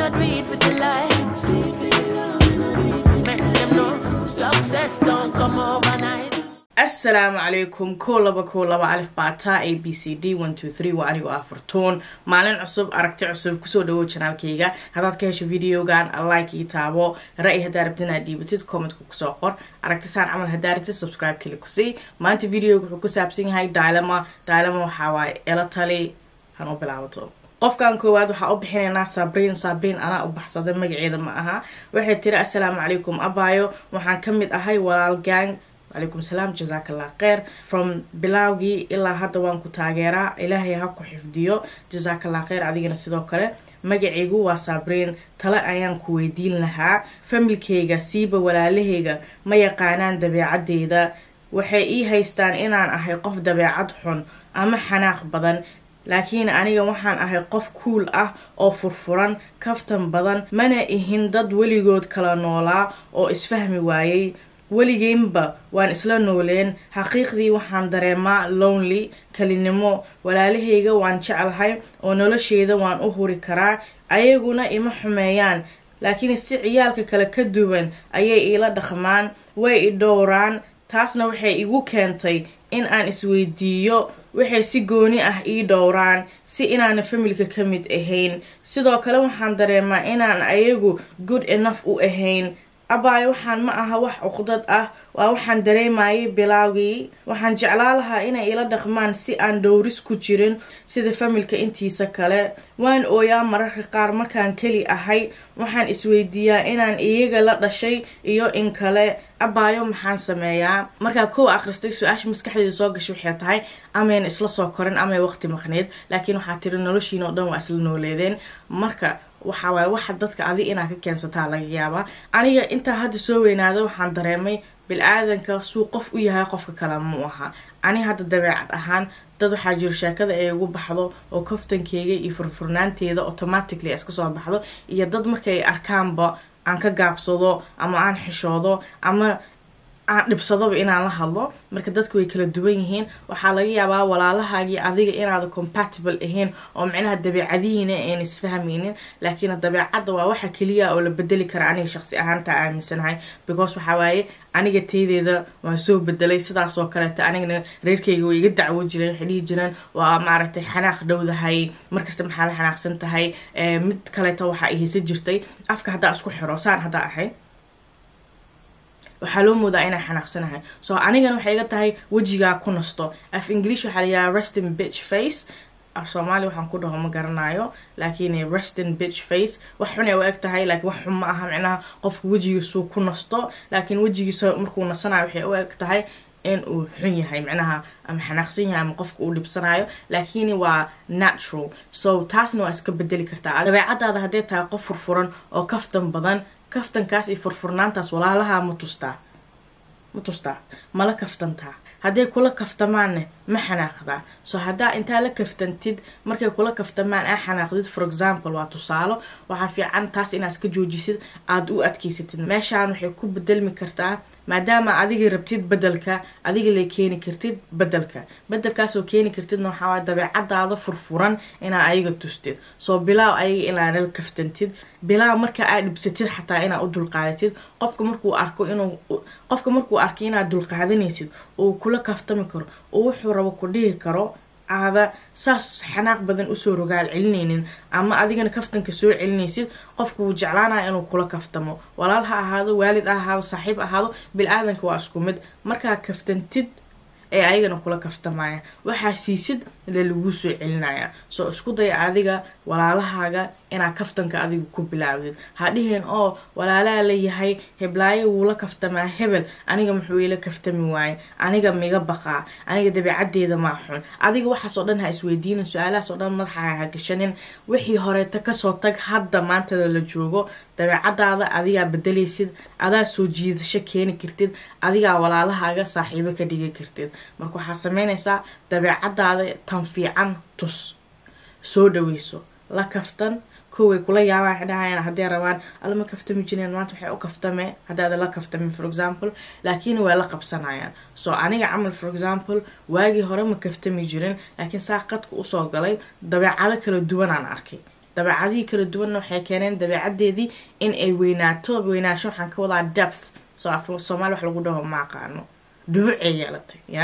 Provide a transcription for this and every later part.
I do it for the likes. Make them know success don't come overnight. asalaamu calaykum kow laba kow laba alif baataa a b c d one two three waa anigoo ah furtuun maalin cusub aragti cusub kusoo dhawow janaalkayga haddaad ka hesho videogan like ii taabo ra-y haddaa rabtid inaad dhiibatid commentka kusoo qor aragti saan camal haddaa rabtid subscribe kili kusii maanta videoga wuxuu ku saabsan yahay daalama daalama waxaa waaye ela tali hanoo bilaabato qofkan koowaad waxaa u bixinaynaa sabriin sabriin anaa u baxsaday magaceeda ma aha waxay tiri assalaamu calaykum abaayo waxaan ka mid ahay walaal gang wacalaykum salaam jasaakallah kheyr from bilaawgii ilaa hadda waan ku taageeraa ilaahay ha ku xifdiyo jasaakallah kheyr adigana sidoo kale magacaygu waa sabriin tale ayaan ku weydiin lahaa familkayga siiba walaalahayga ma yaqaanaan dabeecadeyda waxay ii haystaan inaan ahay qof dabeecad xun ama xanaaq badan laakiin aniga waxaan ahay qof kuul ah oo furfuran kaftan badan mana ihin dad weligood kala noolaa oo isfahmi waayey weligeynba waan isla nooleen xaqiiqdii waxaan dareemaa lonely kelinimo walaalahayga waan jeclahay oo nolosheeda waan u huri karaa ayaguna ima xumeeyaan laakiin si ciyaalka kale ka duwan ayay iila dhaqmaan way i dhowraan taasna waxay igu keentay in aan isweydiiyo waxay si gooni ah ii dhowraan si inaana familka ka mid ahayn sidoo kale waxaan dareemaa inaan ayagu good enough u ahayn abaayo waxaan ma aha wax cuqdad ah waa waxaan dareemayay bilaawgii waxaan jeclaa lahaa inay ila dhaqmaan si aan dhowris ku jirin sida familka intiisa kale waan ooyaa mararka qaar markaan keli ahay waxaan isweydiiyaa inaan iyaga la dhashay iyo in kale abaayo maxaan sameeyaa markaa kow akhristay su-aasha maskaxdeeda soo gashay waxay tahay amayn isla soo korin amay waqti maqneyd laakiin waxaa tiri noloshiina oo dhan waa isla nooleedeen marka waxaa waaye waxa dadka adi inaa ka keensataa laga yaabaa aniga intaa hadda soo weynaada waxaan dareemay bil-aadanka suu qof u yahay qofka kale mu aha ani hadda dabeecad ahaan dad waxaa jiro sheekada ay ugu baxdo oo kaftankeyga iyo furfurnaanteeda automatically iska soo baxdo iyo dad markay arkaanba aan ka gaabsado ama aan xishoodo ama aan dhibsadoba inaan la hadlo marka dadka way kala duwan yihiin waxaa laga yaabaa walaalahaagii adiga inaada compatible ahayn oo micnaha dabeecadihiina ayn isfahmaynin laakiin dabeecadda waa waxa keliya oo la bedeli kara aniga shaqsi ahaantaa aaminsanahay because waxaa waaye aniga taydeeda waan soo bedelay sidaas oo kaleeta anigana reerkayga way iga dacwo jireen waxay dhihi jireen waa maaragtay xanaaq dhowdahay markasta maxaa la xanaaqsan tahay mid kaleeta waxaa ihaysa jirtay afka haddaa isku xiro saan haddaa ahay waxaa loo moodaa inaan xanaaqsanahay so anigana waxay iga tahay wejigaa ku nasto af english waxaa layahaa restin bitch face af soomaali waxaan ku dhaho ma garanayo laakiin restin bitch face wax xunay u eg tahay laakiin wax xun ma aha micnaha qofka wejigiisuu ku nasto laakiin wejigiisa markuu nasanayo waxay u eg tahay in uu xun yahay micnaha ama xanaaqsan yahay ama qofka uu dhibsanayo laakiin waa natural so taasna waa iska bedeli kartaa dabeecadaada hadday tahay qof furfuran oo kaftan badan kaftankaas iyo furfurnaantaas walaalaha ma tustaa ma tustaa mala kaftantaa hadday kula kaftamaanne ma xanaaqdaa so haddaa intaa la kaftantid markay kula kaftamaan aa xanaaqdid for example waa tusaalo waxaa fiican taas inaad iska joojisid aada u adkeysatid meeshaan waxay ku bedelmi kartaa maadaama adiga rabtid bedelka adiga lay keeni kartid bedelka bedelkaasoo keeni kartidna waxaa waay dabeecadaada furfuran inaa ayaga tustid soo bilaaw ayaga inaanala kaftantid bilaaw marka aad dhibsatid xataa inaad u dulqaadatid qofka markuu arko inuu qofka markuu arko inaad dulqaadanaysid uu kula kaftami karo oo wuxuu rabo ku dhihi karo aada saas xanaaq badan usoo rogaal celinaynin ama adigana kaftanka soo celinaysid qofka wuu jeclaanaya inuu kula kaftamo walaal ha ahaado waalid ha ahaado saaxiib ahaado bil-aadanka waa isku mid markaa kaftantid ee ayagana kula kaftamaya waxaa siisid le lagu soo celinaya soo isku day adiga walaalahaaga inaad kaftanka adiga ku bilaawdid ha dhihin oo walaalaha la yahay heblaayo wuu la kaftamaa hebel aniga muxuu ila kaftami waaye aniga miga baqaa aniga dabeecaddeeda maa xun adiga waxaasoo dhan ha isweydiinin su-aalahaas oo dhan madaxa ha gashanin wixii horeeta kasoo tag hadda maantada la joogo dabeecadaada adigaa bedelaysid adaa soo jiidasho keeni kartid adigaa walaalahaaga saaxiibo ka dhigi kartid marka waxaa sameynaysaa dabeecadaada tan fiican tus soo dhaweyso la kaftan koway kula yaabaan waxay dhahayaan hadday rabaan alama kaftami jireen maanta waxay u kaftame haddaada la kaftamin for example laakiin way la qabsanayaan so aniga camal for example waagii hore ma kaftami jirin laakiin saa qadka usoo galay dabeecado kala duwanaan arkay dabeecadihii kala duwanna waxay keeneen dabeecadeedii in ay weynaato weynaansho waxaan ka wadaa depth so af soomaali wax lagu dhaho ma aqaano dhubucay yeelatay ya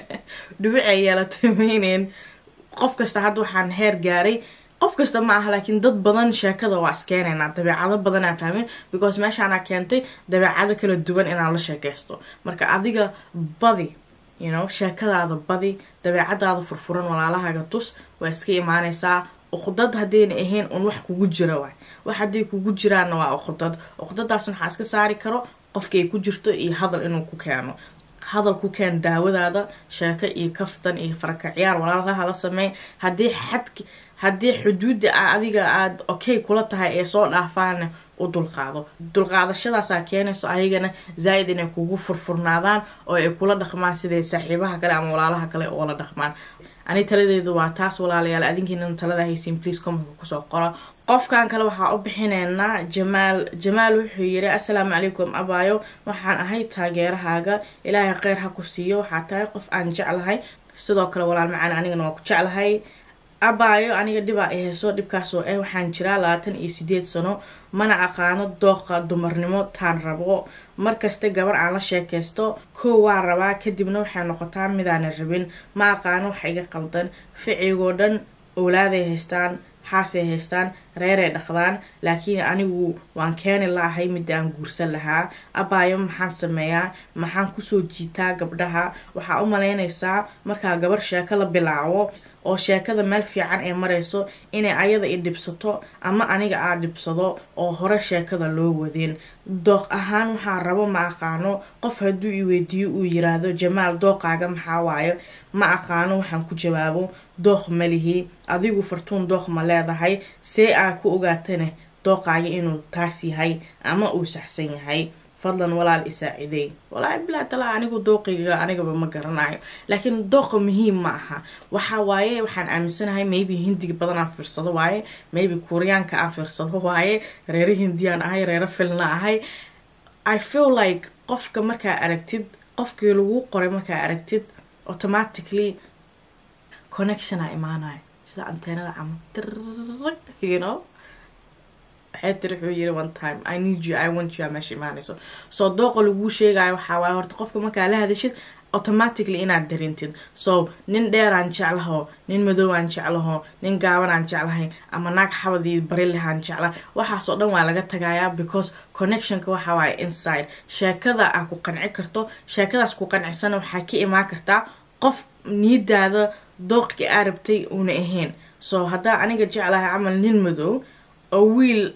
dhubucay yeelatay mayneen qof kasta hadda waxaan heer gaaray qof kasta ma aha laakiin dad badan sheekada waa iskeenaynaa dabeecado badan aan fahmin because meeshaanaa keentay dabeecado kala duwan inaan la sheekaysto marka adiga badi you know sheekadaada badi dabeecadaada furfuran walaalahaaga tus waa iska imaanaysaa uqdad haddayna ahayn un wax kugu jira waay wax hadday kugu jiraanna waa uqdad uqdadaasna waxaa iska saari karo qofka ay ku jirto iyo hadal inuu ku keeno hadal ku keen daawadaada sheeko iyo kaftan iyo faraka ciyaar walaalkaha la sameey haddii xad haddii xuduudda a adiga aada okay kula tahay ee soo dhaafaana u dulqaado dulqaadashadaasaa keenayso ayagana zaa-id inay kugu furfurnaadaan oo ay kula dhaqmaan siday saaxiibaha kale ama walaalaha kale oola dhaqmaan ani taladeedu waa taas walaalayaal adinkiina talada haysiin please commentka kusoo qora qofkan kale waxaa u bixineynaa jamaal jamaal wuxuu yiri assalaamu calaykum abaayo waxaan ahay taageerahaaga ilaahay kheyr ha ku siiyo waxaa tahay qof aan jeclahay sidoo kale walaal macaan anigana waa ku jeclahay abaayo aniga dhibaa i hayso dhibkaasoo ah waxaan jiraa labaatan iyo sideed sano mana aqaano dooqa dumarnimo taan rabo markasta gabar aan la sheekaysto kow waa rabaa kadibna waxay noqotaa midaana rabin ma aqaano wax iga qaldan ficigoo dhan owlaaday haystaan xaasay haystaan reeray dhaqdaan laakiin anigu waan keeni lahay midda aan guursan lahaa abaayo maxaan sameeyaa maxaan kusoo jiitaa gabdhaha waxaa u malaynaysaa markaa gabar sheeko la bilaabo oo sheekada meel fiican ay marayso inay ayada i dhibsato ama aniga aa dhibsado oo hore sheekada loo wadin dooq ahaan waxaa rabo ma aqaano qof hadduu i weydiiyo uu yiraahdo jamaal dooqaaga maxaa waayo ma aqaano waxaan ku jawaabo dooq malihi adigu fartuun dooq ma leedahay see aa ku ogaatane dooqaaga inuu taas yahay ama uu saxsan yahay fadlan walaal isaacidey walaahi bilaa talaa anigu dooqiga anigaba ma garanayo laakiin dooqa muhiim ma aha waxa waaye waxaan aaminsanahay maybe hindiga badan aan fiirsado waaye maybe kuuriyaanka aan fiirsado waaye reero hindiyaan ahay reero filna ahay i feel like qofka markaa aragtid qofkii lagu qoray markaa aragtid automatically connectiona imaanayo sida anteenada camal trrg you know waxay tiri wuxuu yiri one time i need you i want you aa meesha imaanayso soo dooqa laguu sheegayo waxaa waaye horta qofka markaa la hadashid automatically inaad darintid so nin dheeraan jeclaho nin madoobaan jeclaho nin gaabanaan jeclahay ama naag xabadii barilehaan jecla waxaasoo dhan waa laga tagayaa because connectionka waxa waaye inside sheekada aa ku qanci karto sheekadaas ku qancisana waxaa ka imaan kartaa qof niyadaada dooqi aa rabtay uuna ahayn so haddaa aniga jeclahay camal nin madow oo wiil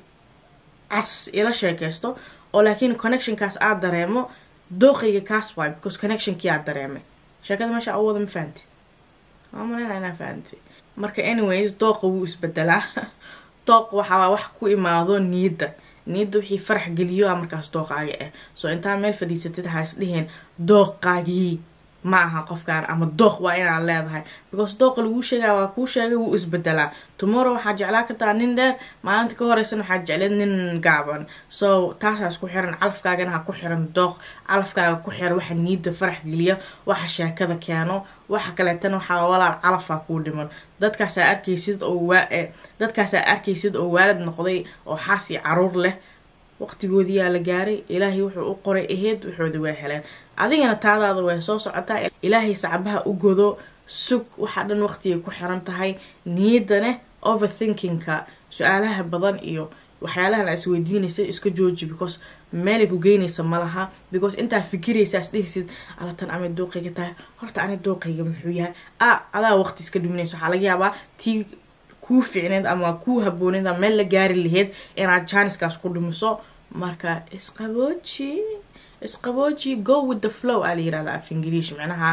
cas ila sheekaysto oo laakiin connectionkaas aad dareemo dooqayga kaas waay because connectionkii aad dareemay sheekada meesha u wada ma fahanti waa maleyna inaa fahanti marka anyways dooqa wuu isbedelaa dooq waxaa wax ku imaado niyadda niyadda wixii farax geliyo a markaas dooqaaga ah so intaa meel fadhiisatid ha is dhiheen dooqaagii ma aha qofkaan ama dooq waa inaad leedahay because dooqa laguu sheegaya waa kuu sheegay wuu isbedelaa tomorrow waxaad jeclaa kartaa nin dheer maalinta ka horeysan waxaad jecleed nin gaaban so taasaas ku xiran calafkaagana ha ku xiran dooq calafkaaga ku xir waxa niida farax geliya waxa sheekada keeno waxa kaleetana waxaa walaal calafaa kuu dhiman dadkaasaa arkaysid oo waa dadkaasaa arkaysid oo waalid noqday oo xaasi caruur leh waqtigoodii yaa la gaaray ilaahay wuxuu u qoray aheyd waxooda waa heleen adigana taadaada way soo socotaa ilaahay sacbaha u godo sug waxaa dhan waqtigay ku xiran tahay niyadane overthinkingka su-aalaha badan iyo waxyaalahan aa isweydiinaysa iska jooji because meelay ku geynaysa malaha because intaa fikiraysa as dhehaysid alatan amay dooqayga tahay horta ani dooqayga muxuu yahay a adaa waqti iska dhuminaysa waxaa laga yaabaa tii kuu ficneed ama kuu habooneed ama meel la gaari laheyd inaad janiskaas ku dhumiso marka isqabooji isqabooji go with the flow aa la yirahda af ingiliish macnaha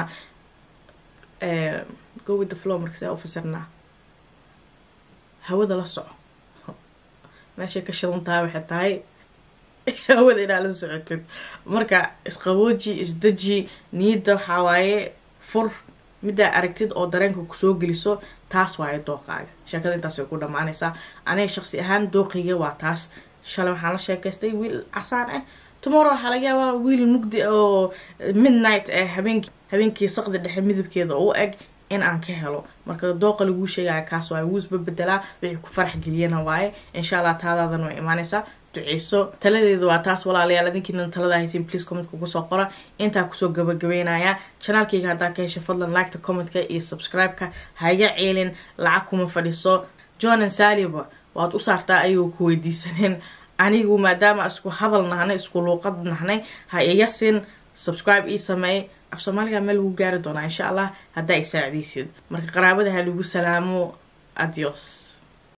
go with the flow marka saa ufasirnaa hawada la soco meeshay ka shidan tahay waxay tahay hawada inaad la socotid marka isqabooji isdeji niyadda waxaa waaye fur middaa aragtid oo dareenka kusoo geliso taas waaye dooqaaga sheekada intaasay ku dhammaanaysaa aniga shaqsi ahaan dooqayga waa taas shalay waxaan la sheekaystay wiil casaan ah tomorrow waxaa laga yaabaa wiil mugdi oo midnight ah habeenki habeenkii saqdi dhexe midabkeeda u eg in aan ka helo marka dooqa laguu sheegaya kaas waaye wuu isbabedelaa wixii ku farax geliyana waaye insha allah taadaadan way imaanaysaa duceyso taladeeda waa taas walaalayaal adinkiina talada haysin please commentka kusoo qora intaa kusoo gabagabeynaya janaalkayga haddaa ka hesha fadlan liketa commentka iyo subscribe-ka haiga ceelin lacag kuma fadhiso john and saliba waad u saartaa ayagoo ku weydiisaneen anigu maadaama isku hadal nahnay isku luuqad nahnay ha iyasin subscribe ii sameey af soomaaliga meel lagu gaari doonaa insha allah haddaa i saacidaysid marka qaraabada ha lagu salaamo adios